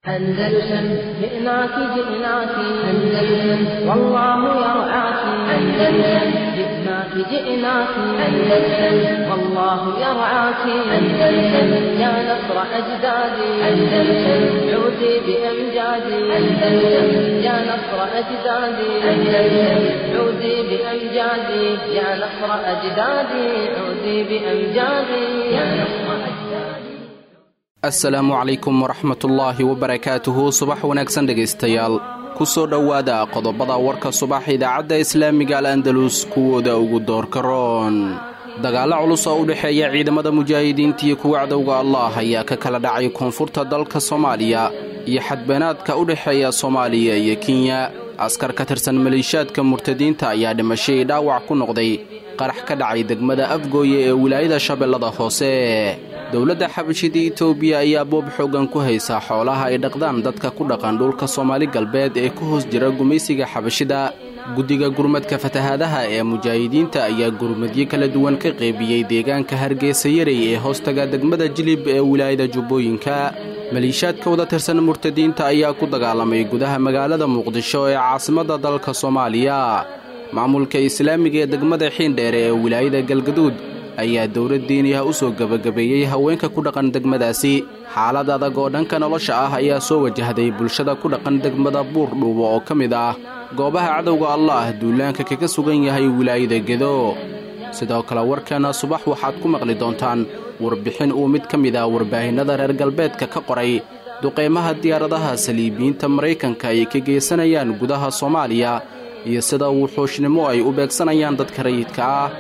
أندلسن جئناك جئناك أندلسن والله يرعاك أندلسن جئناك جئناك أندلسن والله يرعاك أندلسن يا نصر أجدادي أندلسن عودي بأمجادي أندلسن يا نصر أجدادي أندلسن عودي بأمجادي يا نصر أجدادي عودي بأمجادي يا نصر أجدادي assalaamu calaykum waraxmatullaahi wabarakaatuhu subax wanaagsan dhegaystayaal ku soo dhowaada qodobada warka subax idaacadda islaamiga al andalus kuwooda ugu doorka roon dagaallo culus oo u dhexeeya ciidamada mujaahidiinta iyo kuwa cadowga allah ayaa ka kala dhacay koonfurta dalka soomaaliya iyo xadbeenaadka u dhexeeya soomaaliya iyo kenya askar ka tirsan maleeshiyaadka murtadiinta ayaa dhimashay dhaawac ku noqday qarax ka dhacay degmada afgooye ee wilaayada shabeellada hoose dowladda xabashida itoobiya ayaa boob xooggan ku haysa xoolaha ay dhaqdaan dadka ku dhaqan dhulka soomaali galbeed ee ku hoos jira gumaysiga xabashida guddiga gurmadka fatahaadaha ee mujaahidiinta ayaa gurmadyo kala duwan ka qeybiyey deegaanka hargeysa yarey ee hoostaga degmada jilib ee wilaayada jubbooyinka maliishaadka wada tirsan murtadiinta ayaa ku dagaalamay gudaha magaalada muqdisho ee caasimadda dalka soomaaliya maamulka islaamiga ee degmada xiindheere ee wilaayada galgaduud ayaa dowlad diiniyaha u soo gebagabeeyey haweenka ku dhaqan degmadaasi xaalad adag oo dhanka nolosha ah ayaa soo wajahday bulshada ku dhaqan degmada buur dhuubo oo ka mid ah goobaha cadowga allah duulaanka kaga sugan yahay wilaayada gedo sidoo kale warkeenna subax waxaad ku maqli doontaan warbixin uu mid ka mid ah warbaahinnada reer galbeedka ka qoray duqaymaha diyaaradaha saliibiyiinta maraykanka ay ka geysanayaan gudaha soomaaliya iyo sida wuxuushnimo ay u beegsanayaan dadka rayidka ah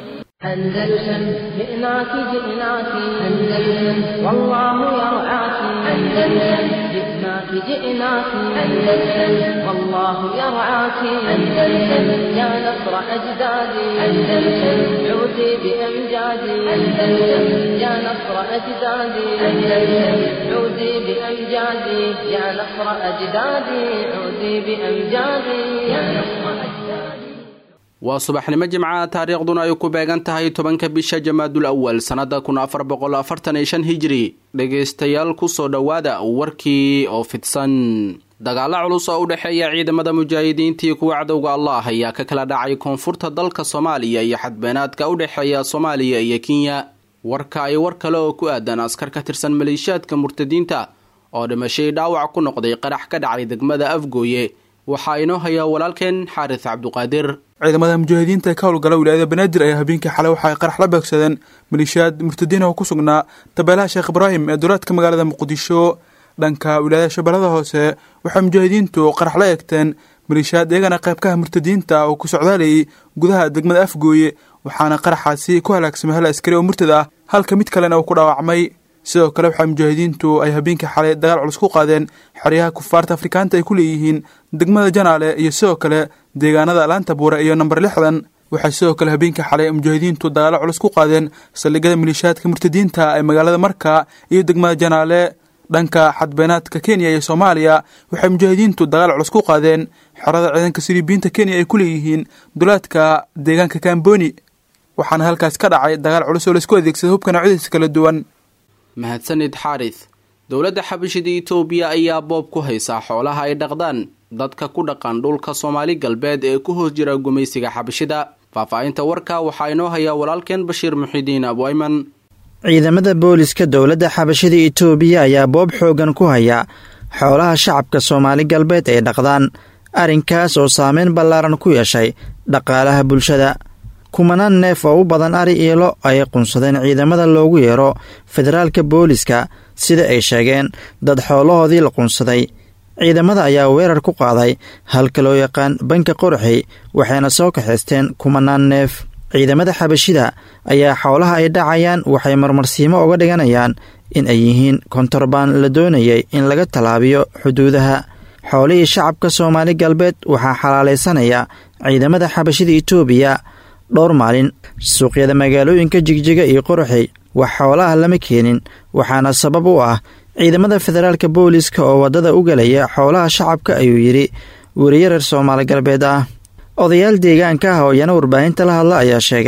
أندلسن جئناك جئناك أندلسن والله يرعاك أندلسن جئناك جئناك أندلسن والله يرعاك أندلسن يا نصر أجدادي أندلسن عودي بأمجادي أندلسن يا نصر أجدادي أندلسن عودي بأمجادي يا نصر أجدادي عودي بأمجادي يا نصر أجدادي waa subaxnimo jimcaha taariikhduna ay ku beegan tahay tobanka bisha jamaadul awal sannada kun afar boqol afartan iyo shan hijri dhegaystayaal kusoo dhowaada warkii oo fidsan dagaallo culus oo u dhexeeya ciidamada mujaahidiinta iyo kuwa cadowga allah ayaa ka kala dhacay koonfurta dalka soomaaliya iyo xadbeenaadka u dhexeeya soomaaliya iyo kenya warka ay war kale oo ku aadan askar ka tirsan maleeshiyaadka murtadiinta oo dhimashay dhaawac ku noqday qarax ka dhacay degmada afgooye waxaa inoo hayaa walaalkeen xaaris cabduqaadir ciidamada mujaahidiinta ee ka howlgala wilaayada banaadir ayaa habeenkii xalay waxa ay qarax la beegsadeen maleeshiyaad murtadiin oo ku sugnaa tabeelaha sheekh ibraahim ee duleedka magaalada muqdisho dhanka wilaayada shabeellada hoose waxay mujaahidiintu qarax la eegteen maleeshiyaad iyagana qaybkaha murtadiinta oo ku socdaalayay gudaha degmada afgooye waxaana qaraxaasi ku halaagsamay hal askari oo murtad ah halka mid kalena uu ku dhaawacmay sidoo kale waxaa mujaahidiintu ay habeenkii xalay dagaal culus ku qaadeen xeryaha kufaarta afrikaanta ay ku leeyihiin degmada janaale iyo sidoo kale deegaanada laanta buure iyo namber lixdan waxay sidoo kale habeenkii xalay mujaahidiintu dagaalo culus ku qaadeen saldhigyada maleeshiyaadka murtadiinta ee magaalada marka iyo degmada janaale dhanka xadbeenaadka kenya iyo soomaaliya waxay mujaahidiintu dagaal culus ku qaadeen xerada ciidanka silibiyiinta kenya ay ku leeyihiin dulaadka deegaanka kamboni waxaana halkaas ka dhacay dagaal culus oo laisku adeegsada hubka noocyadiisa kala duwan mahadsanid xaaris dowladda xabashida itoobiya ayaa boob ku haysaa xoolaha ay dhaqdaan dadka ku dhaqan dhulka soomaali galbeed ee ku hoos jira gumaysiga xabashida faahfaahinta warka waxaa inoo hayaa walaalkeen bashiir muxidiin abwayman ciidamada booliska dowladda xabashida itoobiya ayaa boob xooggan ku haya xoolaha shacabka soomaali galbeed ay dhaqdaan arrinkaas oo saameyn ballaaran ku yeeshay dhaqaalaha bulshada kumanaan neef oo u badan ari iilo ay qunsadeen ciidamada loogu yeero federaalka booliska sida ay sheegeen dad xoolahoodii la qunsaday ciidamada ayaa weerar ku qaaday halka loo yaqaan banka qorxey waxayna soo kaxaysteen kumanaan neef ciidamada xabashida ayaa xoolaha ay dhacayaan waxay marmarsiimo uga dhiganayaan in ay yihiin kontorbaan la doonayay in laga tallaabiyo xuduudaha xoolihii shacabka soomaali galbeed waxaa xalaalaysanaya ciidamada xabashida itoobiya dhowr maalin suuqyada magaalooyinka jigjiga iyo qorxey wax xoolaha lama keenin waxaana sabab u ah ciidamada federaalka booliska oo waddada u gelaya xoolaha shacabka ayuu yidhi weriye reer soomaali galbeed ah odayaal deegaanka ah oo iyana warbaahinta la hadla ayaa sheegay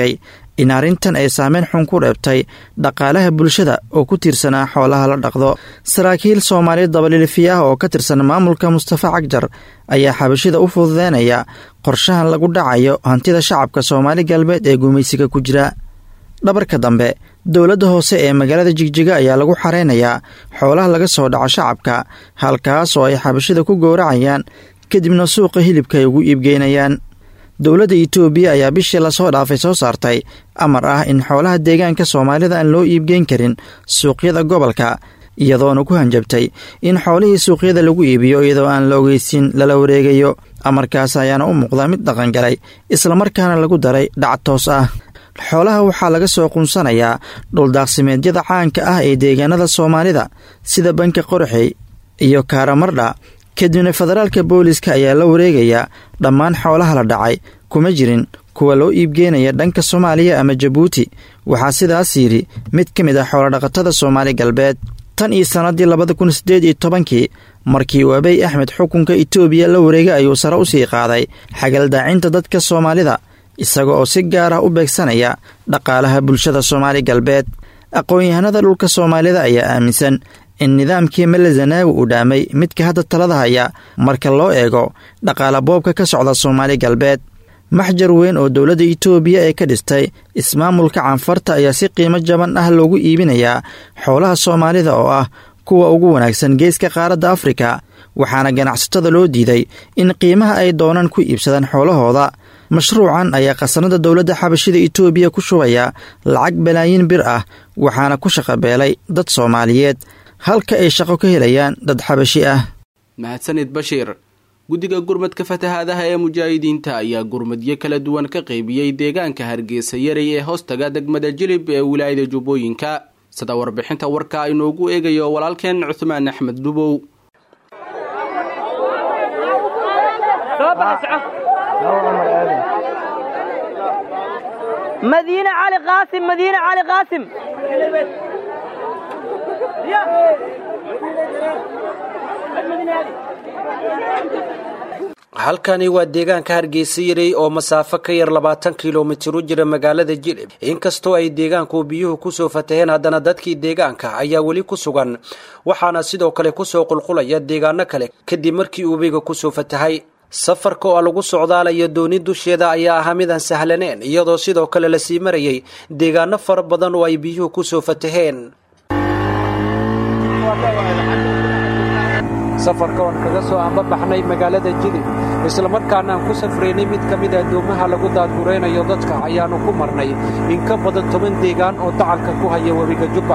in arrintan ay saameyn xun ku dheebtay dhaqaalaha bulshada oo ku tiirsanaa xoolaha la dhaqdo saraakiil soomaaliyeed dabalilifiya ah oo ka tirsan maamulka mustafa cagjar ayaa xabashida u fududeynaya qorshahan lagu dhacayo hantida shacabka soomaali galbeed ee gumaysiga ku jira dhabarka dambe dowladda hoose ee magaalada jigjiga ayaa lagu xareynayaa xoolaha laga soo dhaco shacabka halkaas oo ay xabashida ku gowracayaan kadibna suuqa hilibka ay ugu iibgeynayaan dowladda itoobiya ayaa bishii lasoo dhaafay soo saartay amar ah in xoolaha deegaanka soomaalida aan loo iibgeyn karin suuqyada gobolka iyadoona ku hanjabtay in xoolihii suuqyada lagu iibiyo iyadoo aan la ogeysin lala wareegayo amarkaas ayaana u muuqda mid dhaqangalay islamarkaana lagu daray dhac toos ah xoolaha waxaa laga soo qunsanayaa dhuldaaqsimeedyada caanka ah ee deegaanada soomaalida sida banka qorxey iyo kaaramardha kadibna federaalka booliska ayaa la wareegayaa dhammaan xoolaha la dhacay kuma jirin kuwa loo iibgeynaya dhanka soomaaliya ama jabuuti waxaa sidaas yidhi mid ka mid ah xoolodhaqatada soomaali galbeed tan iyo sannaddii labada kun siddeed iyo tobankii markii uu abey axmed xukunka itoobiya la wareegay ayuu sare u sii qaaday xagaldaacinta dadka soomaalida isaga oo si gaar ah u beegsanaya dhaqaalaha bulshada soomaali galbeed aqoon-yahanada dhulka soomaalida ayaa aaminsan in nidaamkii mele zanaawi uu dhaamay midka hadda talada haya marka loo eego dhaqaala boobka ka socda soomaali galbeed maxjar weyn oo dowladda itoobiya ee ka dhistay ismaamulka canfarta ayaa si qiimo jaban ah loogu iibinayaa xoolaha soomaalida oo ah kuwa ugu wanaagsan geeska qaaradda afrika waxaana ganacsatada loo diiday in qiimaha ay doonaan ku iibsadaan xoolahooda mashruucan ayaa khasanada dowladda xabashida itoobiya ku shubaya lacag balaayiin bir ah waxaana ku shaqabeelay dad soomaaliyeed halka ay shaqo ka helayaan dad xabashi ah mahadsanid bashiir guddiga gurmadka fatahaadaha ee mujaahidiinta ayaa gurmadyo kala duwan ka qaybiyey deegaanka hargeysa yaray ee hoostaga degmada jilib ee wilaayada jubbooyinka sida warbixinta warka inoogu eegayo walaalkeen cuhmaan axmed dhubow مدينة علي قاسم مدينة علي قاسم halkani waa deegaanka hargeysa yaray oo masaafo ka yar labaatan kilomitir u jira magaalada jilib inkastoo ay deegaanku biyuhu kusoo fataheen haddana dadkii deegaanka ayaa weli ku sugan waxaana sidoo kale kusoo qulqulaya deegaano kale kadib markii ubiga kusoo fatahay safarka oo lagu socdaalayo dooni dusheeda ayaa ahaa midaan sahlaneen iyadoo sidoo kale lasii marayay deegaano fara badan oo ay biyuhu kusoo fataheen safarka oon kaga soo ambabaxnay magaalada jilib islamarkaana aan ku safraynay mid ka mid addoomaha lagu daadguraynayo dadka ayaannu ku marnay in ka badan toban deegaan oo dacalka ku haya webiga jubba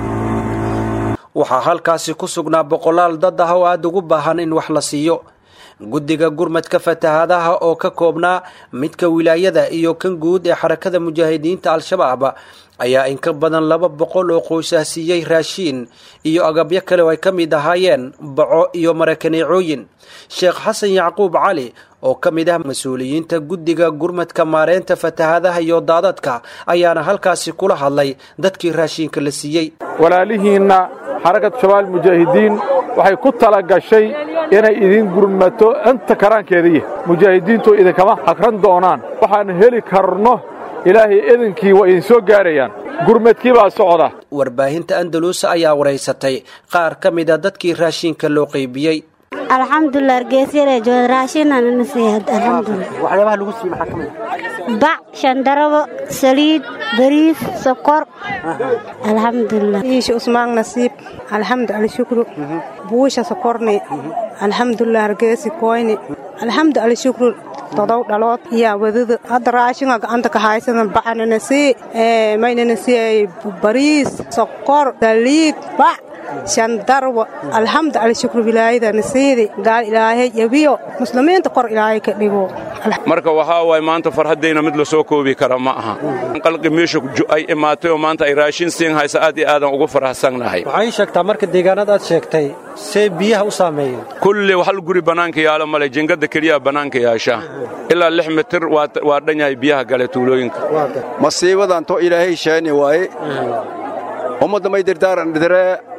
waxaa halkaasi ku sugnaa boqolaal dad ah oo aada ugu baahan in wax la siiyo guddiga gurmadka fatahaadaha oo ka koobnaa midka wilaayada iyo kan guud ee xarakada mujaahidiinta al-shabaab ayaa in ka badan laba boqol oo qoysah siiyey raashiin iyo agabyo kale oo ay ka mid ahaayeen baco iyo marakaneecooyin sheekh xasan yacquub cali oo ka mid ah mas-uuliyiinta guddiga gurmadka maareynta fatahaadaha iyo daadadka ayaana halkaasi kula hadlay dadkii raashiinka la siiyey walaalihiinna xarakad shabaal mujaahidiin waxay ku tala gashay inay idin gurmato inta karaankeediiya mujaahidiintu idinkama hagran doonaan waxaan heli karno ilaahay idinkii waa idin soo gaarayaan gurmadkii baa socda warbaahinta andaluusa ayaa waraysatay qaar ka mida dadkii raashiinka loo qaybiyey alxamdulilah argeysyare jooda raashinana siiya alxamdulilah waxyaabaha lagu siiye maxaa ka mid bac shandarabo saliid bariis sokor alxamdulilah iisha usmaan nasiib alxamdu alshukru buusha sokorni alxamdulilah hargeysi koyni alxamdu alshukru todow dhalood yaa wadada hadda raashinga gacanta ka haysana bacanana sii maynana sii bariis sokor saliid bac shandarwa alxamdu alshukru wilaayadana siidi gaal ilaahay yabiyo muslimiinta kor ilaahay ka dhigo marka waxaa waay maanta farhaddayna mid la soo koobi kara ma aha qalqi meesha ay imaatay oo maanta ay raashin siin haysa aad iyo aadan ugu faraxsannahay waxay sheegtaa marka deegaanada aad sheegtay see biyaha u saameeyeen kulli hal guri bannaanka yaalo male jingada keliyaa bannaanka yaasha ilaa lix mitir waa dhan yahay biyaha gale tuulooyinka masiibadan to ilaahay sheeni waaye ummadda may dirdaaran dhidire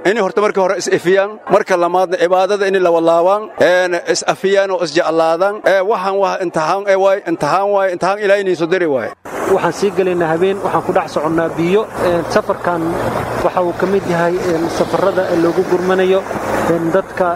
inay horta marka hore is-ifiyaan marka lamaadna cibaadada inay lawalaabaan is-afiyaan oo isjeclaadaan waxaan waa imtixaan waay imtixaan waay imtixaan ilaahay inay soo dari waay waxaan sii gelaynaa habeen waxaan ku dhex soconnaa biyo safarkan waxa uu ka mid yahay safarrada loogu gurmanayo dadka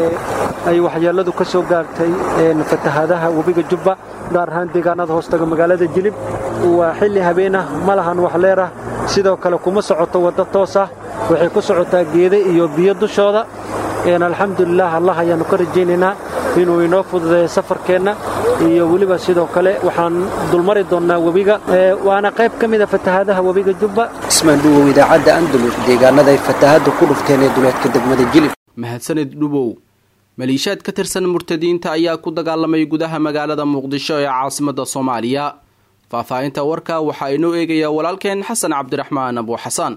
ay waxyeelladu ka soo gaartay fatahaadaha webiga jubba gaar ahaan deegaanada hoostaga magaalada jilib waa xilli habeenah ma lahan waxleerah sidoo kale kuma socoto waddo toos ah waxay ku socotaa geede iyo biyo dushooda alxamdulilah allah ayaannu ka rajaynaynaa inuu inoo fududeeyo safarkeenna iyo weliba sidoo kale waxaan dulmari doonnaa webiga waana qayb ka mida fatahaadaha webiga jubba ismaan dhuwow idaacadda andalus deegaanada ay fatahaaddu ku dhufteen ee duleedka degmada jilib mahadsanid dhubow maliishaad ka tirsan murtadiinta ayaa ku dagaalamay gudaha magaalada muqdisho ee caasimadda soomaaliya faahfaahinta warka waxaa inoo eegaya walaalkeen xasan cabdiraxmaan abuuxasaan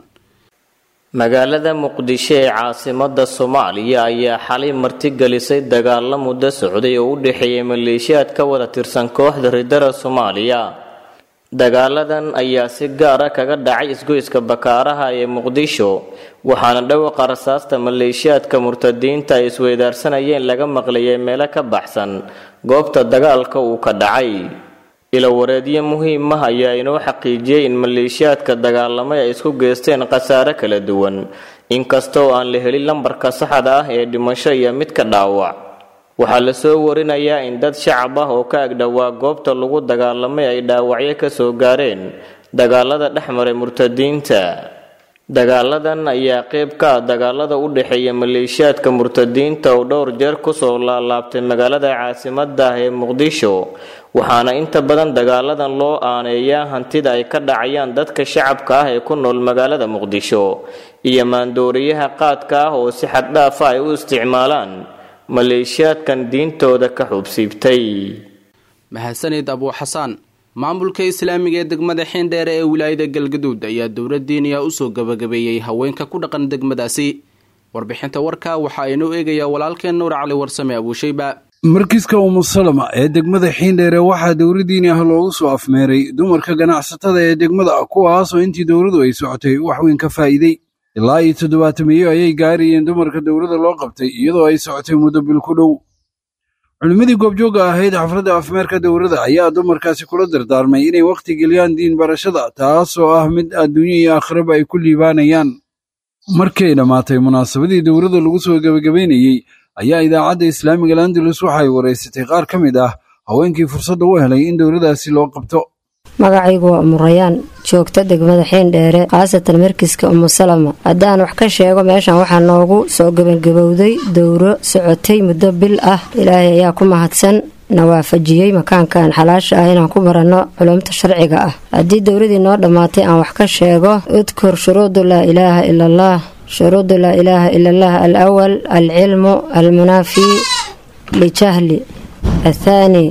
magaalada muqdisho ee caasimada soomaaliya ayaa xalay martigelisay dagaalo muddo socday oo u dhexeeyay maleeshiyaad ka wada tirsan kooxda ridara soomaaliya dagaaladan ayaa si gaara kaga dhacay isgoyska bakaaraha ee muqdisho waxaana dhawaqa rasaasta maleeshiyaadka murtadiinta ay isweydaarsanayeen laga maqlayay meelo ka baxsan goobta dagaalka uu ka dhacay ilawareedyo muhiim ah ayaa inoo xaqiijiyey in maleeshiyaadka dagaalamay ay isku geysteen khasaare kala duwan inkastoo aan la helin lambarka saxda ah ee dhimasho iyo midka dhaawac waxaa lasoo warinayaa in dad shacab ah oo ka agdhowaa goobta lagu dagaalamay ay dhaawacyo ka soo gaareen dagaalada dhex maray murtadiinta dagaaladan ayaa qayb ka ah dagaalada u dhexeeya maleeshiyaadka murtadiinta oo dhowr jeer kusoo laalaabtay magaalada caasimadda ah ee muqdisho waxaana inta badan dagaaladan loo aaneeyaa hantida ay ka dhacayaan dadka shacabka ah ee ku nool magaalada muqdisho iyo maandooriyaha qaadka ah oo si xaddhaafa ay u isticmaalaan maleeshiyaadkan diintooda ka xubsiibtay mahadsanid abuuxasaan maamulka islaamiga ee degmada xiindheere ee wilaayada galgaduud ayaa dowlad diiniya usoo gabagabeeyey haweenka ku dhaqan degmadaasi warbixinta warka waxaa inoo eegaya walaalkeen nuur cali warsame abuushayba markiiska umusalama ee degmada xiindheere waxaa dowladdiini ah loogu soo afmeeray dumarka ganacsatada ee degmada kuwaasoo intii dowladu ay socotay wax weyn ka faa'iidey ilaa iyo toddobaatamiyo ayay gaarayeen dumarka dowladda loo qabtay iyadoo ay socotay muddo bil ku dhow culimmadii goobjoogga ahayd xafladda afmeerka dowladda ayaa dumarkaasi kula dardaarmay inay wakhti geliyaan diin barashada taasoo ah mid adduunyo iyo aakhiraba ay ku liibaanayaan markii ay dhammaatay munaasabadii dowladda lagu soo gebagabaynayey ayaa idaacadda islaamiga landalus waxay waraysatay qaar ka mid ah haweenkii fursadda u helay in dowladdaasi loo qabto magacaygu waa umurayaan joogta degmada xiindheere khaasatan markiska umusalama haddaan wax ka sheego meeshan waxaa noogu soo gebagabowday dowro socotay muddo bil ah ilaahay ayaa ku mahadsan na waafajiyey makaankan xalaasha ah inaan ku baranno culumta sharciga ah haddii dowladii noo dhammaatay aan wax ka sheego udkur shuruudu laa ilaaha ila allah shuruudu laa ilaaha ila allah alawal alcilmu almunaafi lijahli athaani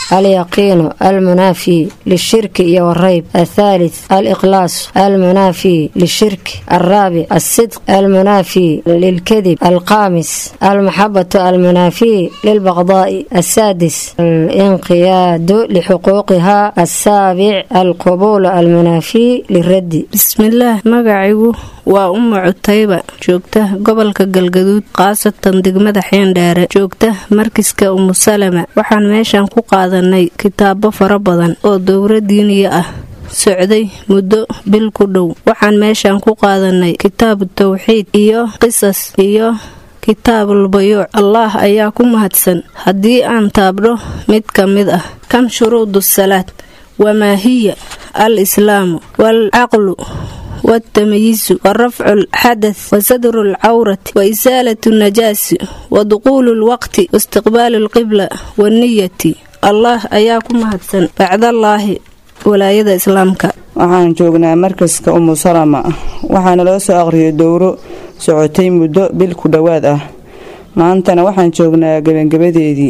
اليقين المنافي للشرك والريب الثالث الإخلاص المنافي للشرك الرابع الصدق المنافي للكذب الخامس المحبة المنافي للبغضاء السادس الانقياد لحقوقها السابع القبول المنافي للرد بسم الله مقعيو waa uma cutayba joogta gobolka galgaduud khaasatan degmada xiindheere joogta markiska umusalama waxaan meeshan ku qaadanay kitaabo fara badan oo dowra diiniya ah socday muddo bil ku dhow waxaan meeshan ku qaadanay kitaabu tawxiid iyo qisas iyo kitaabulbayuuc allaah ayaa ku mahadsan haddii aan taabdho mid ka mid ah kam shuruudu salaad wamaa hiya al islaamu waalcaqlu والتمييز ورفع الحدث وسدر العورة وإزالة النجاس ودخول الوقت واستقبال القبلة والنية الله أياكم هدسن بعد الله ولاayada islaamka waxaan joognaa markaska umu salama waxaana loo soo aqriyay dowro socotay muddo bil ku dhowaad ah maantana waxaan joognaa gebangebadeedii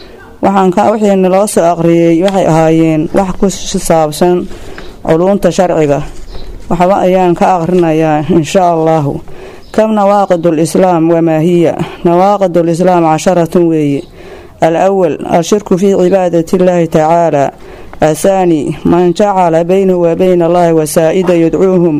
wixiina loo soo aqriyay waxay ahaayeen wax ku saabsan culuunta sharciga waxba ayaan ka aqrinayaa inshaa allaahu kam nawaaqidul islaam wamaa hiya nawaaqidul islaam casharatun weeye alawal ashirku fii cibaadati illaahi tacaala athaani man jacala baynahu wa bayna allahi wasaa'ida yadcuuhum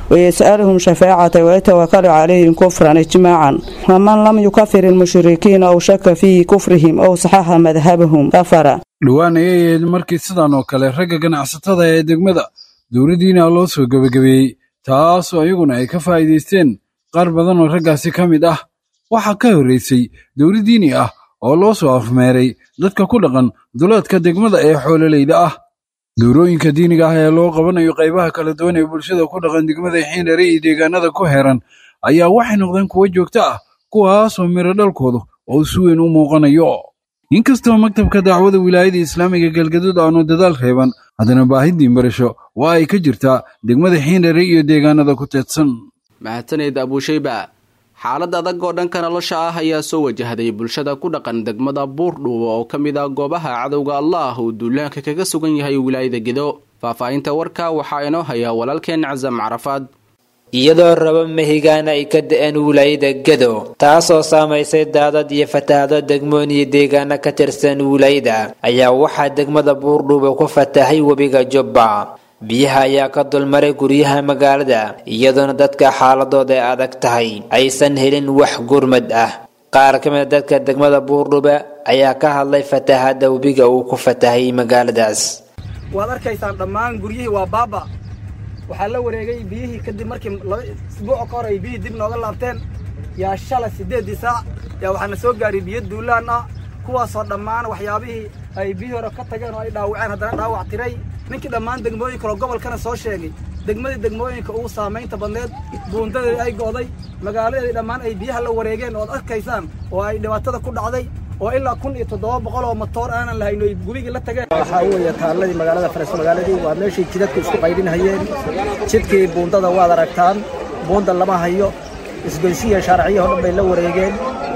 ويسألهم شفاعة ويتوكل عليهم كفرا إجماعا ومن لم يكفر المشركين أو شك في كفرهم أو صحح مذهبهم كفر dhowaan ayay ahayd markii sidan oo kale ragga ganacsatada ee degmada dowladdiina loo soo gebagabeeyey taasoo iyaguna ay ka faa'iidaysteen qaar badan oo raggaasi ka mid ah waxaa ka horraysay dowladdiini ah oo loo soo afmeeray dadka ku dhaqan duleedka degmada ee xoololeyda ah dowrooyinka diiniga ah ee loo qabanayo qaybaha kala duwan ee bulshada ku dhaqan degmada xiindhere iyo deegaanada ku heeran ayaa waxay noqdeen kuwo joogto ah kuwaasoo miro dhalkoodu oo si weyn u muuqanayo inkastoo maktabka dacwada wilaayada islaamiga galgaduud aanu dadaal reeban haddana baahidii barasho waa ay ka jirtaa degmada xiindhere iyo deegaanada ku teedsan mahadsaneed abuushayba xaalad adag oo dhanka nolosha ah ayaa soo wajahday bulshada ku dhaqan degmada buurdhuuba oo ka mid ah goobaha cadowga allah uu duulaanka kaga sugan yahay wilaayada gedo faahfaahinta warka waxaa inoo hayaa walaalkeen casam carafaad iyadoo raba mahigaana ay ka da-een wilaayada gedo taasoo saamaysay daadad iyo fatahaado degmoon iyo deegaano ka tirsan wilaayada ayaa waxaa degmada buurdhuuba ku fatahay webiga jubba biyaha ayaa ka dulmaray guryaha magaalada iyadoona dadka xaaladooda ay adag tahay aysan helin wax gurmad ah qaar ka mid a dadka degmada buurdhuba ayaa ka hadlay fatahaada webiga uu ku fatahay magaaladaas waad arkaysaan dhammaan guryihii waa baaba waxaa la wareegay biyihii kadib markii laba isbuuc ka hor ay biyihii dib nooga laabteen yaa shalay siddeeddii saac yaa waxaana soo gaaray biyo duulaan ah kuwaasoo dhammaan waxyaabihii ay biyihii hore ka tageen oo ay dhaawaceen haddana dhaawac tiray ninkii dhammaan degmooyin kaloo gobolkana soo sheegay degmadii degmooyinka ugu saamaynta badneed buundadeedii ay go'day magaaladeedii dhammaan ay biyaha la wareegeen ood arkaysaan oo ay dhibaatada ku dhacday oo ilaa kun iyo toddoba boqol oo matoor aanan lahayn ay gubigii la tageen waxaa weeye taalladii magaalada faras magaaladii waa meeshii jidadku isku qaydhinhayeen jidkii buundada waad aragtaan buunda lama hayo isgoysiya shaarciyaho dhan bay la wareegeen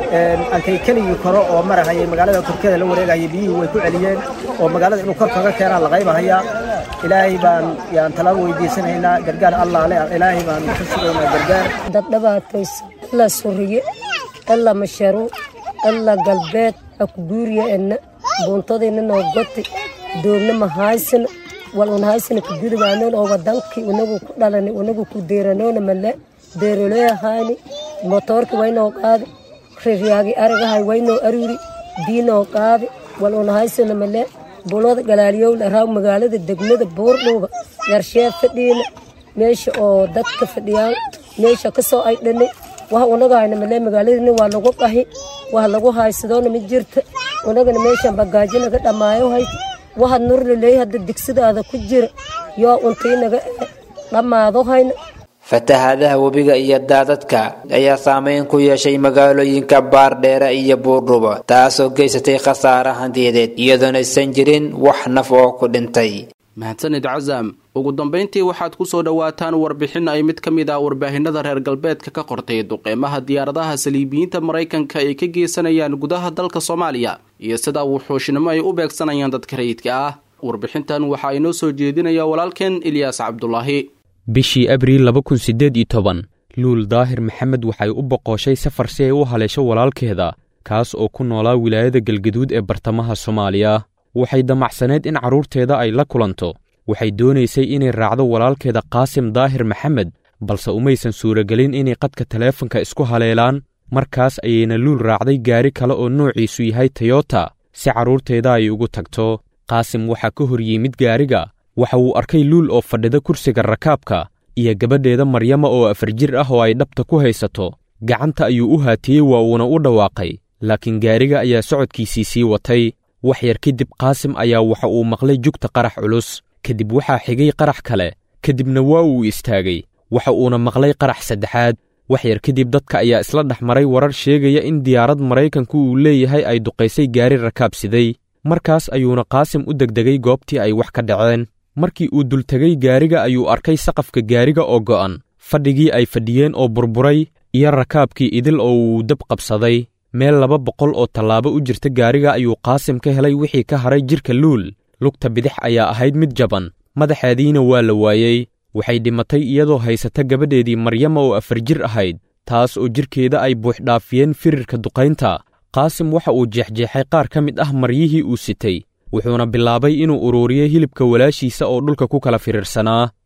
ankay keligii koro oo marahayay magaalada korkeeda la wareegahayay biyihii way ku celiyeen oo magaalada inuu kor kaga keenaa la qaybahayaa ilaahay baan yaan talaan weydiisanaynaa gargaar allah le ilaahay baan ka sugaynaa gargaar dad dhibaataysan ila suriye ila masharuuc ila galbeed akuguuriya enna buuntadayna noo goti doogna mahaysana wal unhaysana kagudubaanoon oo wadankii unagu ku dhalani unagu ku deeranoona male deeroleehayni motoorki waynoo qaadi riryaagi arigahay waynoo aruri biinoo qaadi wal unhaysana male bulada galaaliyowla raaw magaalada degmada buurdhuuba yarshee fadhiina meesha oo dadka fadhiyaan meesha kasoo ay dhani waxa unagahayna male magaaladina waa lagu qahi wax lagu haysadoona ma jirta unagana meeshan bagaajo naga dhammaayo hayd waxaad nurlaleey hadda digsidaada ku jira yoo untii naga dhammaado hayna fatahaadaha webiga iyo daadadka ayaa saameyn ku yeeshay magaalooyinka baardheere iyo buurdhuba taasoo geysatay khasaare hantiyadeed iyadoona aysan jirin wax naf oo ku dhintay mahadsanid casam ugu dambayntii waxaad ku soo dhowaataan warbixin ay mid ka mid ah warbaahinada reer galbeedka ka qortay duqeymaha diyaaradaha saliibiyiinta maraykanka ay ka geysanayaan gudaha dalka soomaaliya iyo sida wuxuushnimo ay u beegsanayaan dadka rayidka ah warbixintan waxaa inoo soo jeedinaya walaalkeen ilyaas cabdulaahi bishii abriil laba kun siddeed iyo toban luul daahir maxamed waxay u boqoshay safar si ay u haleesho walaalkeeda kaas oo ku noolaa wilaayada galgaduud ee bartamaha soomaaliya waxay damacsaneed in carruurteeda ay la kulanto waxay doonaysay inay raacdo walaalkeeda qaasim daahir maxamed balse umaysan suuragelin inay qadka taleefanka isku haleelaan markaas ayayna luul raacday gaari kale oo noociisu yahay tayota si carruurteeda ay ugu tagto qaasim waxaa ka hor yimid gaariga waxa uu arkay luul oo fadhida kursiga rakaabka iyo gabadheeda maryama oo afar jir ah oo ay dhabta ku haysato gacanta ayuu u haatiyey waa uuna u dhawaaqay laakiin gaariga ayaa socodkiisii sii watay wax yar kadib qaasim ayaa waxa uu maqlay jugta qarax culus kadib waxaa xigay qarax kale kadibna waa uu istaagay waxa uuna maqlay qarax saddexaad wax yar kadib dadka ayaa isla dhex maray warar sheegaya in diyaarad maraykanku uu leeyahay ay duqaysay gaari rakaabsiday markaas ayuuna qaasim u degdegay goobtii ay wax ka dhaceen markii uu dultegay gaariga ayuu arkay saqafka gaariga oo go'an fadhigii ay fadhiyeen oo burburay iyo rakaabkii idil oo uu dab qabsaday meel laba boqol oo tallaabo u jirta gaariga ayuu qaasim ka helay wixii ka haray jidhka luul lugta bidix ayaa ahayd mid jaban madaxeediina waa la waayey waxay dhimatay iyadoo haysata gabadheedii maryama oo afar jir ahayd taas oo jidhkeeda ay buuxdhaafiyeen firirka duqaynta qaasim waxa uu jeexjeexay qaar ka mid ah maryihii uu sitay wuxuuna bilaabay inuu uruuriyo hilibka walaashiisa oo dhulka ku kala firirsanaa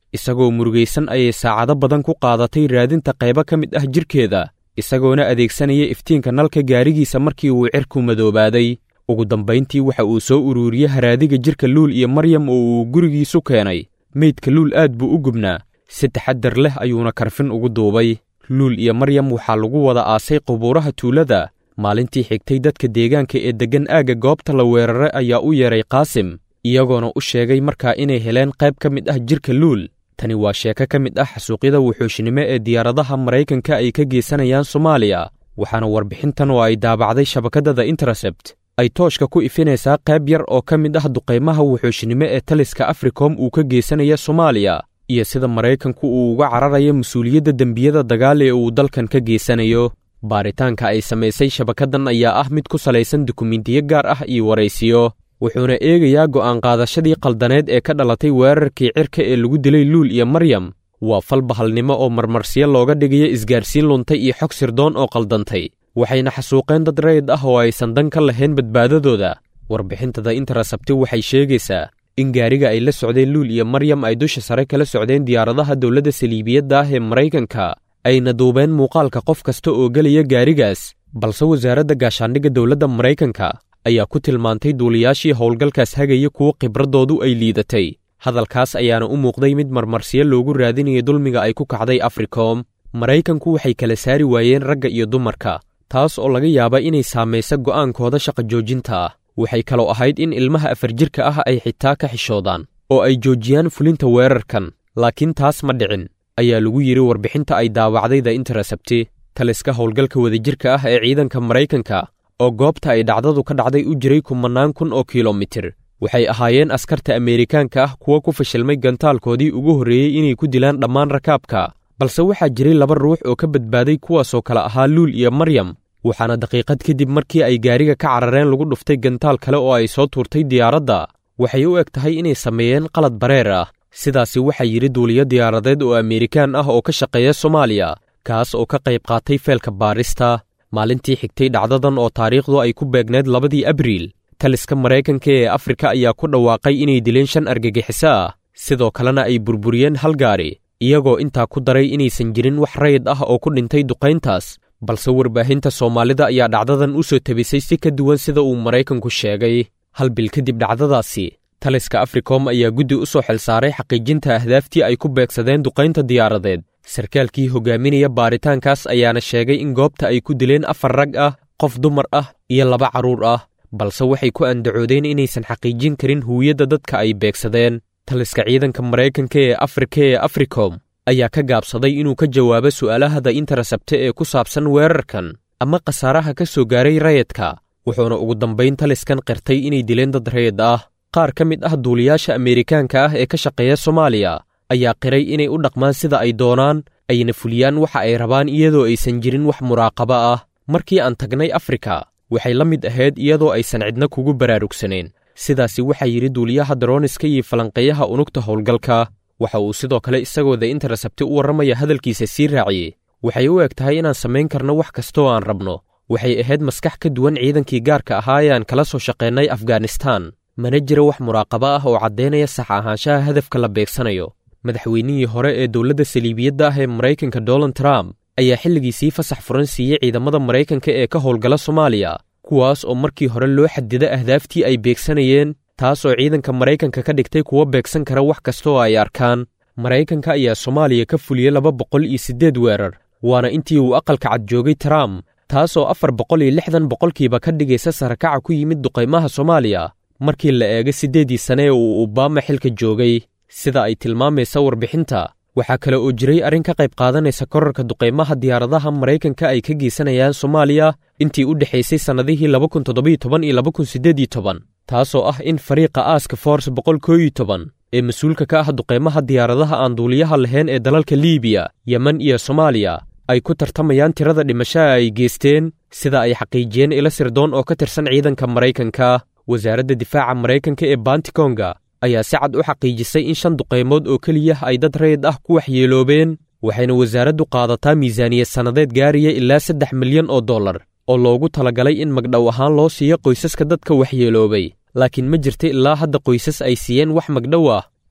isagoo murugaysan ayay saacado badan ku qaadatay raadinta qaybo ka mid ah jidhkeeda isagoona adeegsanaya iftiinka nalka gaarigiisa markii uu cirku madoobaaday ugu dambayntii waxa uu soo uruuriyey haraadiga jidhka luul iyo maryam oo uu gurigiisu keenay meydka luul aad buu u gubnaa si taxaddar leh ayuuna karfin ugu duubay luul iyo maryam waxaa lagu wada aasay qubuuraha tuulada maalintii xigtay dadka deegaanka ee deggan aagga goobta la weeraray ayaa u yeedhay qaasim iyagoona u sheegay markaa inay heleen qayb ka mid ah jidhka luul tani waa sheeko ka mid ah xasuuqyada wuxuushnimo ee diyaaradaha maraykanka ay ka geysanayaan soomaaliya waxaana warbixintan oo ay daabacday shabakadada intercept ay tooshka ku ifinaysaa qayb yar oo ka mid ah duqaymaha wuxuushnimo ee taliska africom uu ka geysanaya soomaaliya iyo sida maraykanku uu uga cararayo mas-uuliyadda dembiyada dagaal ee uu dalkan ka geysanayo baaritaanka ay samaysay shabakaddan ayaa ah mid ku salaysan dukumentiyo gaar ah iyo waraysiyo wuxuuna eegayaa go'aan qaadashadii qaldaneed ee ka dhalatay weerarkii cirka ee lagu dilay luul iyo maryam waa fal bahalnimo oo marmarsiyo looga dhigayo isgaarsiin luntay iyo xog sirdoon oo qaldantay waxayna xasuuqeen dad rayid ah oo aysan dan ka lahayn badbaadadooda warbixintada interasabti waxay sheegaysaa in gaariga ay la socdeen luul iyo maryam ay dusha sare kala socdeen diyaaradaha dowladda saliibiyadda ah ee maraykanka ayna duubeen muuqaalka qof kasta oo gelaya gaarigaas balse wasaaradda gaashaandhigga dowladda maraykanka ayaa ku tilmaantay duuliyaashii howlgalkaas hagaya kuwo khibraddoodu ay liidatay hadalkaas ayaana u muuqday mid marmarsiyo loogu raadinaya dulmiga ay ku kacday africom maraykanku waxay kala saari waayeen ragga iyo dumarka taas oo laga yaaba inay saamaysa go'aankooda shaqa joojinta ah waxay kaloo ahayd in ilmaha afar jirka ah ay xitaa ka xishoodaan oo ay joojiyaan fulinta weerarkan laakiin taas ma dhicin ayaa lagu yidhi warbixinta ay daawacday the interasabti taliska howlgalka wadajirka ah ee ciidanka maraykanka oo goobta ay dhacdadu ka dhacday u jiray kumannaan kun oo kilomitir waxay ahaayeen askarta ameerikaanka ah kuwa ku fashilmay gantaalkoodii ugu horreeyey inay ku dilaan dhammaan rakaabka balse waxaa jiray laba ruux oo ka badbaaday kuwaasoo kale ahaa luul iyo maryam waxaana daqiiqad kadib markii ay gaariga ka carareen lagu dhuftay gantaal kale oo ay soo tuurtay diyaaradda waxay u eg tahay inay sameeyeen qalad bareer ah sidaasi waxaa yidhi duuliyo diyaaradeed oo ameerikaan ah oo ka shaqeeya soomaaliya kaas oo ka qayb qaatay feelka baarista maalintii xigtay dhacdadan oo taariikhdu ay ku beegneed labadii abriil taliska maraykanka ee afrika ayaa ku dhawaaqay inay dileen shan argagixiso ah sidoo kalena ay burburiyeen hal gaari iyagoo intaa ku daray inaysan jirin wax rayid ah oo ku dhintay duqayntaas balse warbaahinta soomaalida ayaa dhacdadan u soo tebisay si ka duwan sida uu maraykanku sheegay hal bil kadib dhacdadaasi taliska africom ayaa guddi u soo xilsaaray xaqiijinta ahdaaftii ay ku beegsadeen duqaynta diyaaradeed sarkaalkii hogaaminaya baaritaankaas ayaana sheegay in goobta ay ku dileen afar rag ah qof dumar ah iyo laba carruur ah balse waxay ku andacoodeen inaysan xaqiijin karin huwiyadda dadka ay beegsadeen taliska ciidanka maraykanka ee afrika ee africom ayaa ka gaabsaday inuu ka jawaabo su'aalahada interasabte ee ku saabsan weerarkan ama khasaaraha ka soo gaaray rayidka wuxuuna ugu dambayn taliskan qirtay inay dileen dad rayid ah qaar ka mid ah duuliyaasha ameerikaanka ah ee ka shaqeeya soomaaliya ayaa qiray inay u dhaqmaan sida ay doonaan ayna fuliyaan waxa ay rabaan iyadoo aysan jirin wax muraaqabo ah markii aan tagnay afrika waxay la mid ahayd iyadoo aysan cidna kugu baraarugsanayn sidaasi waxaa yidhi duuliyaha darooniska iyo falanqeeyaha unugta howlgalka waxa uu sidoo kale isagoo the interasabti u warramaya hadalkiisa sii raaciyey waxay u eg tahay inaan samayn karno wax kastooo aan rabno waxay ahayd maskax ka duwan ciidankii gaarka ahaa ee aan kala soo shaqaynay afghanistaan mana jira wax muraaqabo ah oo caddaynaya sax ahaanshaha hadafka la beegsanayo madaxweynihii hore ee dowladda saliibiyadda ah ee maraykanka donald trump ayaa xilligiisii fasax furan siiyey ciidamada maraykanka ee ka howlgala soomaaliya kuwaas oo markii hore loo xadida ahdaaftii ay beegsanayeen taas oo ciidanka maraykanka ka dhigtay kuwa beegsan kara wax kasta oo ay arkaan maraykanka ayaa soomaaliya ka fuliyey laba boqol iyo siddeed weerar waana intii uu aqalka cad joogay trump taas oo afar boqol iyo lixdan boqolkiiba ka dhigaysa sarakaca ku yimid duqaymaha soomaaliya markii la eego siddeeddii sane ee uu obama xilka joogay sida ay tilmaamaysa warbixinta waxaa kale oo jiray arrin ka qayb qaadanaysa korarka duqaymaha diyaaradaha maraykanka ay ka geysanayaan soomaaliya intii u dhexaysay sannadihii laba kun toddobiyo toban iyo laba kun siddeed iyo toban taasoo ah in fariiqa aaska force boqol koo iyo toban ee mas-uulka ka ah duqaymaha diyaaradaha aan duuliyaha lahayn ee dalalka liibiya yemen iyo soomaaliya ay ku tartamayaan tirada dhimashaha ay geysteen sida ay xaqiijiyeen ilo sirdoon oo ka tirsan ciidanka maraykanka wasaaradda difaaca maraykanka ee bantikonga ayaa si cad u xaqiijisay in shan duqaymood oo keliya ay dad rayid ah ku waxyeeloobeen waxayna wasaaraddu qaadataa miisaaniyad sannadeed gaaraya ilaa saddex milyan oo dollar oo loogu talagalay in magdhow ahaan loo siiyo qoysaska dadka waxyeeloobay laakiin ma jirta ilaa hadda qoysas ay siiyeen wax magdhow ah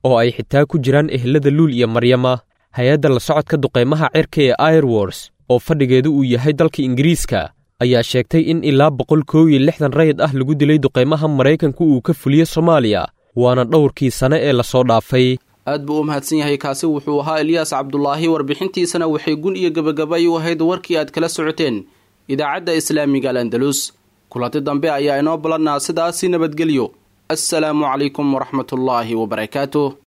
oo ay xitaa ku jiraan ehelada luul iyo maryama hay-adda la socodka duqaymaha cirka ee airwors oo fadhigeedu uu yahay dalka ingiriiska ayaa sheegtay in ilaa boqol koow iyo lixdan rayid ah lagu dilay duqaymaha maraykanku uu ka fuliyo soomaaliya waana dhowrkii sane ee lasoo dhaafay aad buu u mahadsan yahay kaasi wuxuu ahaa eliyaas cabdulaahi warbixintiisana waxay gun iyo gebagabay u ahayd warkii aad kala socoteen idaacadda islaamiga al andalus kulanti dambe ayaa inoo balannaa sidaasi nabadgelyo assalaamu calaykum waraxmatullaahi wabarakaatuh